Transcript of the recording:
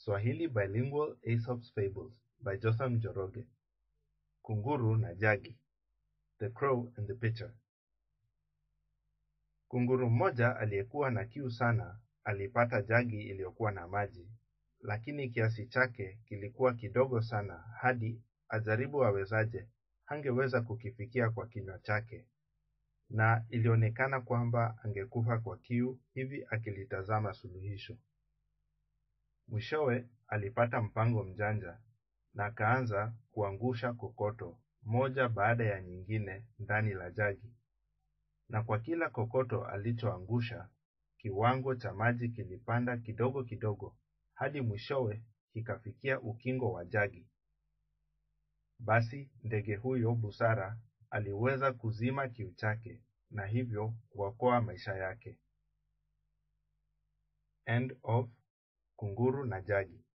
Swahili Bilingual Aesop's Fables by Jotham Njoroge. Kunguru na Jagi. The Crow and the Pitcher. Kunguru mmoja aliyekuwa na kiu sana alipata jagi iliyokuwa na maji, lakini kiasi chake kilikuwa kidogo sana hadi ajaribu awezaje hangeweza kukifikia kwa kinywa chake, na ilionekana kwamba angekufa kwa kiu hivi akilitazama suluhisho. Mwishowe alipata mpango mjanja na akaanza kuangusha kokoto moja baada ya nyingine ndani la jagi, na kwa kila kokoto alichoangusha kiwango cha maji kilipanda kidogo kidogo hadi mwishowe kikafikia ukingo wa jagi. Basi ndege huyo busara aliweza kuzima kiu chake na hivyo kuokoa maisha yake. End of Kunguru na Jagi.